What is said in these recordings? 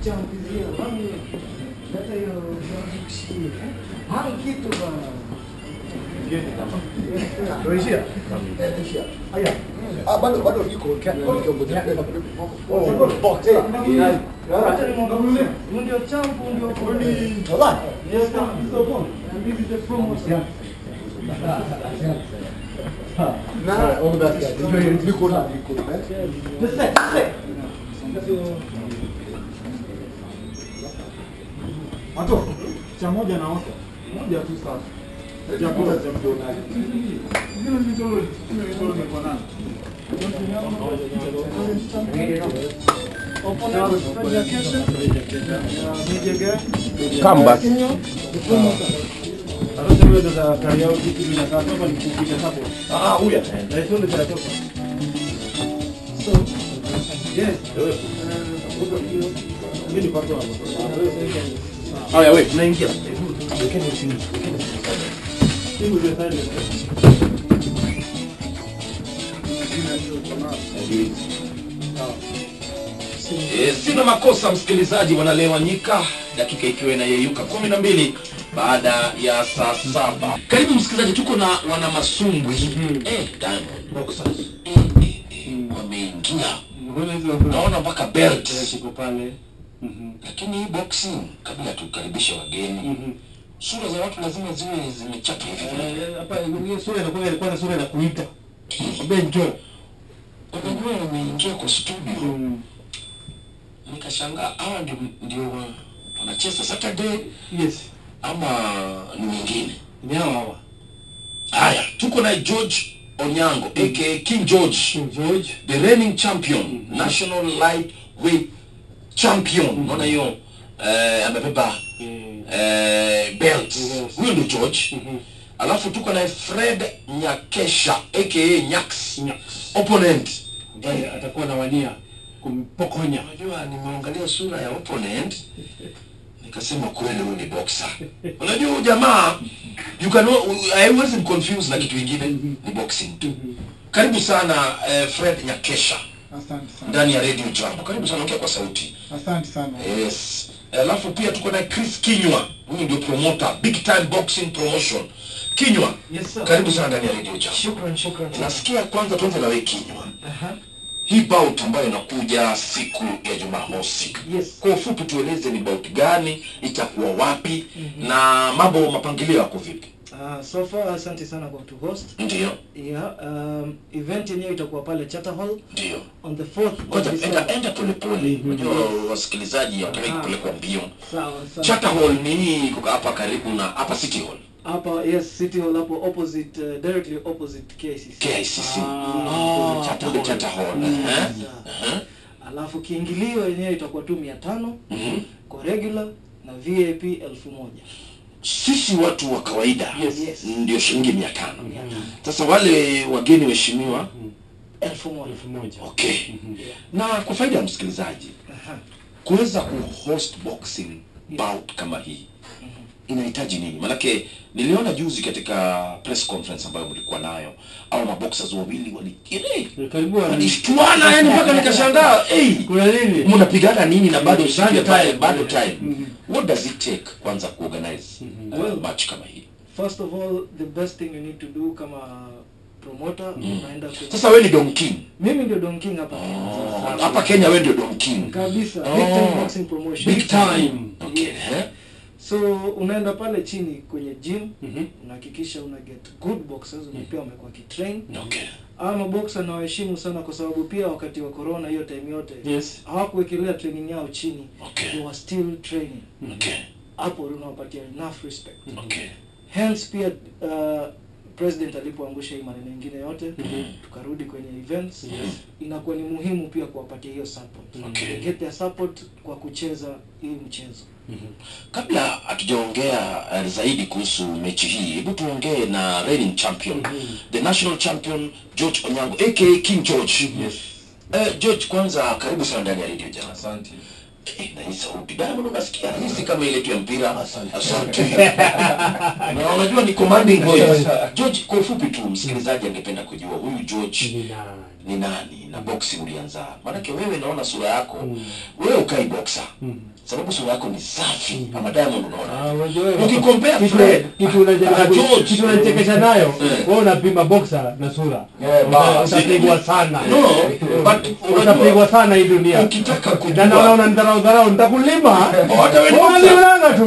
champizia mami hata hiyo kushikia hana kitu bana Tuishia? Haya. Ah, bado bado iko hata nimwangalie ndio champu ndio kodi Wallahi. yes hizo phone and this is the promo Na all the best guys. Enjoy your liko na liko. eh? the set set Mato, cha moja na osa. Moja tu sasa. Chakula cha mdonaji. Zile vichoro, zile vichoro viko nani? Come back. Sasa wewe ndo kari yao kitu inakaa kama ni kupita hapo. Ah, huyu Na hizo ndio zinatoka. so Yes. Mimi ni pato hapo. Haya, wewe tunaingia. Simu ile silent. E, sina makosa msikilizaji, wanalewa nyika, dakika ikiwa inayeyuka kumi na mbili baada ya saa saba. Karibu msikilizaji, tuko na wana masumbwi eh, Diamond Boxers eh, eh, eh, wameingia, Mbona hizo naona mpaka belt, ziko pale? Mhm. lakini hii boxing, kabla tukaribishe wageni, Mhm. sura za watu lazima ziwe zimechapa hivi. Eh, Hapa hiyo sura inakuwa ilikuwa na sura inakuita. Benjo. Unajua, wameingia kwa studio Mm. nikashangaa, hawa ndio ndio wa- wanacheza Saturday Yes. ama ni wengine? Ni hawa hawa. Haya, tuko na George Onyango aka King George, King George. the reigning champion, national lightweight champion. Unaona hiyo eh, amebeba Eh, eh, belt. Yes. Huyo ndio George. mhm. Alafu tuko na Fred Nyakesha aka Nyax, Nyax. opponent. Ambaye atakuwa na wania kumpokonya. Unajua, nimeangalia sura ya opponent nikasema kweli huyu ni boxer. Unajua huyu jamaa you can haiwezi confuse na kitu kingine, ni boxing tu. Karibu sana eh, Fred Nyakesha Asante sana. ndani ya Radio Jambo. Karibu sana, ongea kwa sauti. Asante sana. Yes. Alafu pia tuko na Chris Kinywa, huyu ndio promoter, big time boxing promotion. Kinywa, yes sir karibu sana ndani ya Radio Jambo. shukran shukran sana. Nasikia kwanza tuanze na wewe Kinywa. Aha. Hii bout ambayo inakuja siku ya Jumamosi. yes Kwa ufupi tueleze ni bout gani, itakuwa wapi na mambo mapangilio yako vipi? Uh, so far asante sana kwa kutu host Ndio, yeah um, event yenyewe itakuwa pale Charter Hall ndio. on the 4th of Ngoja enda December enda polepole. Unajua wasikilizaji hawataki Aha. kupelekwa mbio. sawa sawa Charter Hall ni hii iko hapa karibu na hapa City Hall. hapa yes city hall hapo opposite uh, directly opposite KICC KICC. Ah, Charter Hall, Charter Hall. Mm, eh? sawa. Eh? alafu kiingilio yenyewe itakuwa tu mia tano Mhm. kwa regular na VIP elfu moja Sisi watu wa kawaida Yes, yes. ndio shilingi mia tano. Mia tano. Sasa wale wageni waheshimiwa, elfu moja elfu moja. okay. Na kwa faida ya msikilizaji, Aha. kuweza kuhost boxing bout kama hii inahitaji nini? Manake niliona juzi katika press conference ambayo mlikuwa nayo, au maboxers wawili wali ile Karibu wa- walishtuana, yani mpaka nikashangaa, hey, Kuna nini? mnapigana nini na bado siku ya Bado time. time, bado time. Mhm. What does it take kwanza kuorganize uh, Well- match kama hii? first of all the best thing you need to do kama promoter unaenda kwenye Sasa wewe ni Don King. mimi ndio Don King hapa Oh, hapa Kenya wewe ndio Don King. kabisa Oh. big time boxing promotion Big time. Okay. Yes. eh? so unaenda pale chini kwenye gym Mhm. unahakikisha una get good boxers na pia wamekuwa kitrain Okay. ama maboxer nawaheshimu sana kwa sababu pia wakati wa corona hiyo time yote Yes. hawakuwekelea training yao chini Okay. they were still training Okay. hapo unawapatia enough respect Okay. hence pia uh, president alipoangusha hii maneno ingine yote Mhm. tukarudi kwenye events inakuwa ni muhimu pia kuwapatia hiyo support Okay. They get their support kwa kucheza hii mchezo Kabla hatujaongea uh, zaidi kuhusu mechi hii, hebu tuongee na reigning champion, the national champion George Onyango aka King George. Yes. Eh, George, kwanza karibu sana ndani ya radio jana. Asante. Eh, na hii sauti Diamond unasikia hisi kama ile tu ya mpira. Asante. Asante. Na unajua ni commanding voice. George, kwa ufupi tu msikilizaji angependa kujua huyu George Ni nani? ni nani na boxing ulianza maanake wewe naona sura yako wewe ukai boxer sababu sura yako ni safi ama diamond unaona Ah, unajua wewe- Ukikompare kitu- Fred kitu unajaribu- na George. kitu unachekesha nayo Eh. wewe unapima boxer na sura Yeah, Uta- basi. utapigwa sana no but utapigwa unajua sana hii dunia ukitaka na naona kujua unanidharau dharau nitakulima hata wewe ni boxer. unalionanga tu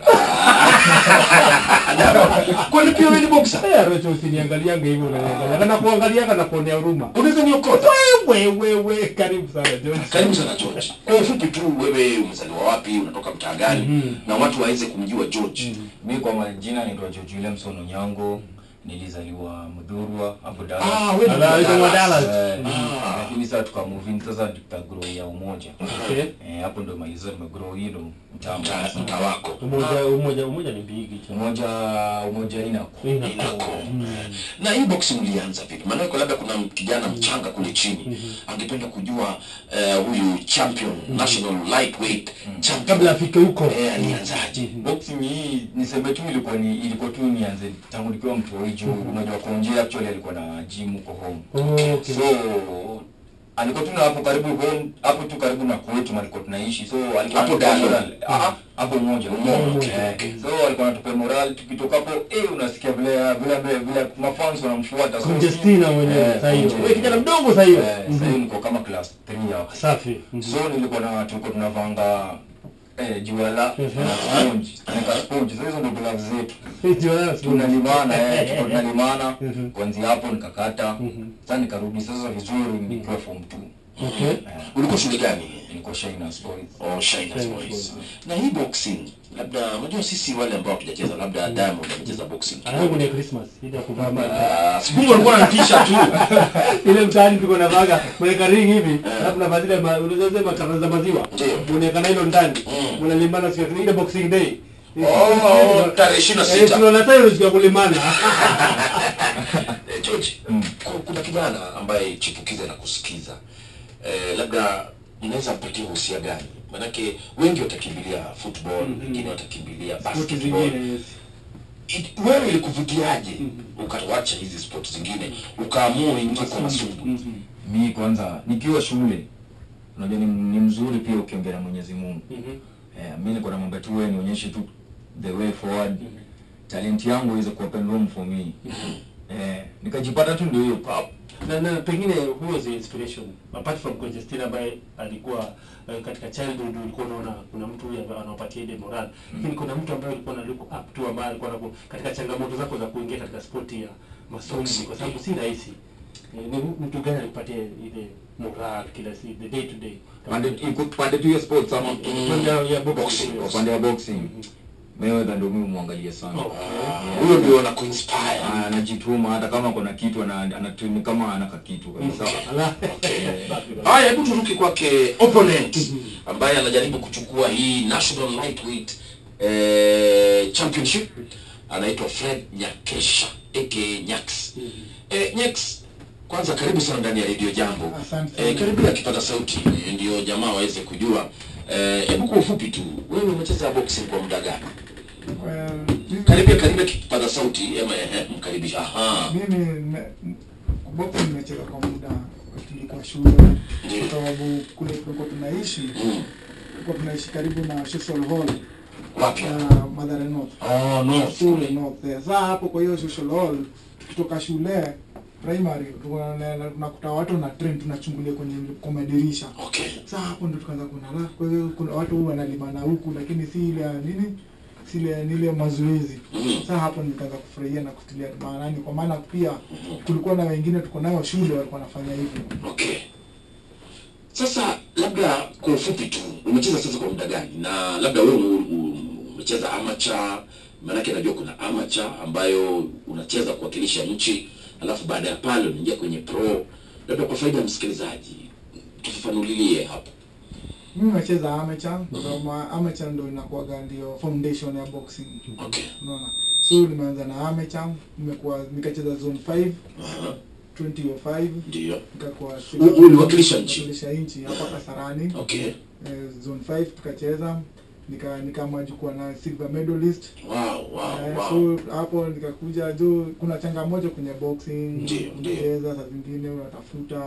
kwani pia wewe ni boxer Eh, Rocho usiniangaliange hivyo unaniangalia kana kuangalianga na kuonea huruma unaweza niokota wewe wewe karibu sana George karibu sana George kwa ufupi tu wewe umezaliwa wapi unatoka mtaa gani na watu waweze kumjua George mi kwa majina naitwa George Williamson Onyango nilizaliwa Mudhurwa hapo Dallas ah wewe ni Ala, wa yuko wa Dallas. Dallas. Eh, Ah. lakini sasa tukamuvini sasa tukagrow ya umoja Okay. Eh, hapo ndo malizo nimegrow hilo mtaa Mtaa- mtaa wako umoja umoja umoja ni bigi cha umoja umoja inako inako na hii boxing ulianza vipi maanake labda kuna kijana mchanga kule chini angependa kujua eh, huyu champion national lightweight champion kabla afike huko eh, alianzaje boxing hii niseme tu ilikuwa ni ilikuwa tu nianze tangu nikiwa mtoi juu unajua konje actually alikuwa na gym huko home Oh, okay. so alikuwa tu na hapo karibu home hapo tu karibu na kwetu alikuwa tunaishi so alikuwa Hapo anatupea Dalo. moral. Ah, hapo moja Umoja, okay, Eh, okay. so alikuwa anatupea moral tukitoka hapo eh unasikia vile vile vile, vile mafans wanamfuata so Conjestina mwenyewe Eh, sasa hiyo Conjestina. wewe kijana mdogo sasa hiyo eh, sasa hiyo niko kama class 3 hapo safi so nilikuwa na tulikuwa tunavanga eh juala na sponge na sponge so hizo ndo gloves zetu tunalimana eh tulikuwa tunalimana Mhm. kuanzia hapo nikakata Mhm. sasa nikarudi sasa vizuri nikiwa form 2 Okay. eh, ulikuwa shule gani nilikuwa Shiners Boys Oh, Shiners Shiners Boys. Boys. na hii boxing labda unajua sisi wale ambao hatujacheza labda Diamond amecheza boxing Anaangu ni Christmas ile ya kuvaa ma- Ah, siku alikuwa anatisha tu ile mtaani tuko na vaga mweka ring hivi alafu na vazile ma- unaweza sema kama za maziwa Ndio. unaweka na hilo ndani Mm. mnalimana siku ya- ile boxing day Oh, tarehe ishirini na Eh, sita tunaona sasa hiyo siku ya kulimana Eh, George, ku- kuna kijana ambaye chipukiza na kusikiza eh, labda mnaweza mpatia uhusia gani manake wengi watakimbilia football wengine watakimbilia Spoti basketball zingine yes. It- wewe ilikuvutiaje ukawacha hizi sport zingine ukaamua uingie kwa masumbu Mhm. mi kwanza nikiwa shule unajua ni, ni mzuri pia ukiongea na Mwenyezi Mungu Mhm. eh, mi niko na mambo tu wewe nionyeshe tu the way forward talent yangu iweze ku open room for me eh, nikajipata tu ndio hiyo pap na na pengine who was the inspiration apart from Conjestina ambaye alikuwa uh, katika childhood ulikuwa unaona kuna mtu huyu ambaye anawapatia ile moral lakini kuna mtu ambaye ulikuwa na look up to ambaye alikuwa anaku, katika changamoto zako za kuingia katika spoti ya masomo kwa sababu si rahisi Eh, ni mtu gani alikupatia ile moral kila siku the day to day pande iko pande tu ya sports ama Upande wa- ya boxing. Boxing, upande wa boxing Mayweather ndio mimi muangalia sana Okay. huyo ndio anakuinspire Ah, anajituma hata kama kuna kitu ana- anatuni kama anaka kitu kabisa Ala. haya hebu turuke kwake opponent ambaye anajaribu kuchukua hii national lightweight eh, championship anaitwa fred nyakesha aka nyax eh, nyax kwanza karibu sana ndani ya redio jambo Asante. eh, karibia akipata sauti eh, ndio jamaa waweze kujua Eh, hebu kwa ufupi tu wewe umecheza boxing kwa muda gani Well, mimi- karibia karibia kipaza sauti ema ehe mkaribisha aha mimi nime- boxing nimecheza kwa muda tulikuwa shule Ndiyo. kwa sababu kule tulikuwa tunaishi mm. tulikuwa tunaishi karibu na social hall wapi ya Mathare North oh no shule North there. Sasa hapo kwa hiyo social hall tukitoka shule primary tulikuwa na- na- tunakuta watu na train tunachungulia kwenye kwa madirisha okay sasa hapo ndo tukaanza kuona la kwa hiyo kuna watu huwa wanalimana huku lakini si ile ya nini si ile ni ile mazoezi mm. sasa hapo nikaanza kufurahia na kutilia maanani kwa maana pia kulikuwa na wengine tuko nao shule walikuwa wanafanya hivyo Okay. Sasa labda kwa ufupi tu umecheza sasa kwa muda gani, na labda wewe ume- u- umecheza amateur, maanake najua kuna amateur ambayo unacheza kuwakilisha nchi, alafu baada ya pale unaingia kwenye pro. Labda kwa faida ya msikilizaji tufafanulie hapo. mimi nacheza amateur kwa sababu amateur ndo inakuwaga ndio foundation ya boxing Okay. unaona so nimeanza na amateur nimekuwa nikacheza zone 5 Aha, 2005 Ndio. nikakuwa U- uliwakilisha nchi? Wakilisha nchi hapa Kasarani Okay. eh, zone 5 tukacheza nika nikaamua kuwa na silver medalist Wow, wow, Eh, wow. so hapo nikakuja juu kuna changamoto kwenye boxing Ndio, ndio. kucheza saa zingine unatafuta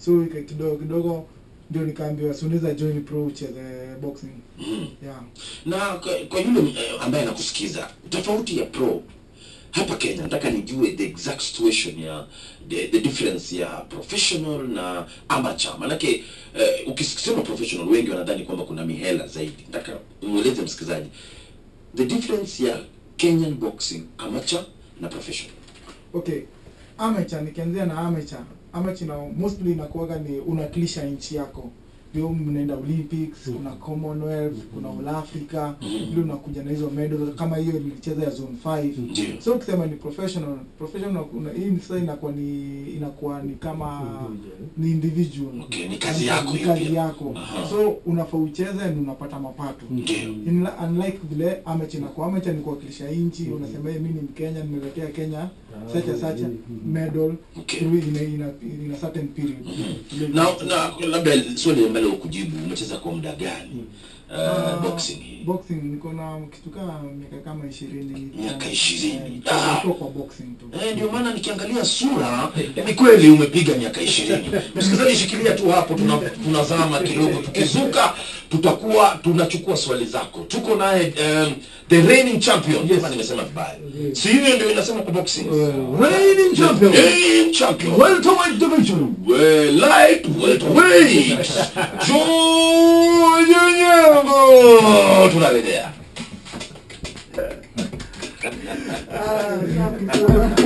so ika- kidogo kidogo ndio nikaambiwa si unaweza join pro ucheze boxing Mm. yeah na kwa, kwa yule eh, ambaye anakusikiza tofauti ya pro hapa kenya nataka nijue the exact situation ya the, the difference ya professional na amateur manake eh, ukisema professional wengi wanadhani kwamba kuna mihela zaidi nataka umweleze msikilizaji the difference ya kenyan boxing amateur na professional okay amateur nikianzia na amateur amateur na mostly inakuwaga ni unawakilisha nchi yako ndio mnaenda olympics kuna commonwealth kuna all africa Mhm. ndio unakuja na hizo medal kama hiyo nilicheza ya zone 5 ndio so ukisema ni professional professional una, hii sasa inakuwa ni inakuwa ni kama ni individual Okay, ni kazi yako ni hiyo kazi pia. yako Aha. so unafaa ucheze na unapata mapato ndio In, unlike vile amateur inakuwa amateur ni kuwakilisha nchi unasema "Hey, mimi ni Mkenya nimeletea Kenya such a such a medal Okay. through in a, in a, in a certain period Ile- na, na labda swali ambalo ukujibu umecheza kwa muda gani uh, Ah, boxing hii boxing niko na kitu kama miaka kama 20 Miaka 20. Eh, Ah. niko kwa boxing tu Eh, ndio maana nikiangalia sura ni kweli umepiga miaka ishirini. Msikilizaji, shikilia tu hapo, tuna, tunazama kidogo, tukizuka tutakuwa tunachukua swali zako. Tuko naye um, the reigning champion. Yes. Nimesema vibaya, si hivyo ndio inasema kwa boxing Reigning champion. reigning champion Welterweight division. well, light welterweight George Onyango, tunarejea.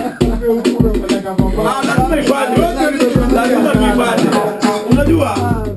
Ah, lazima ibade. Lazima tuibade. Unajua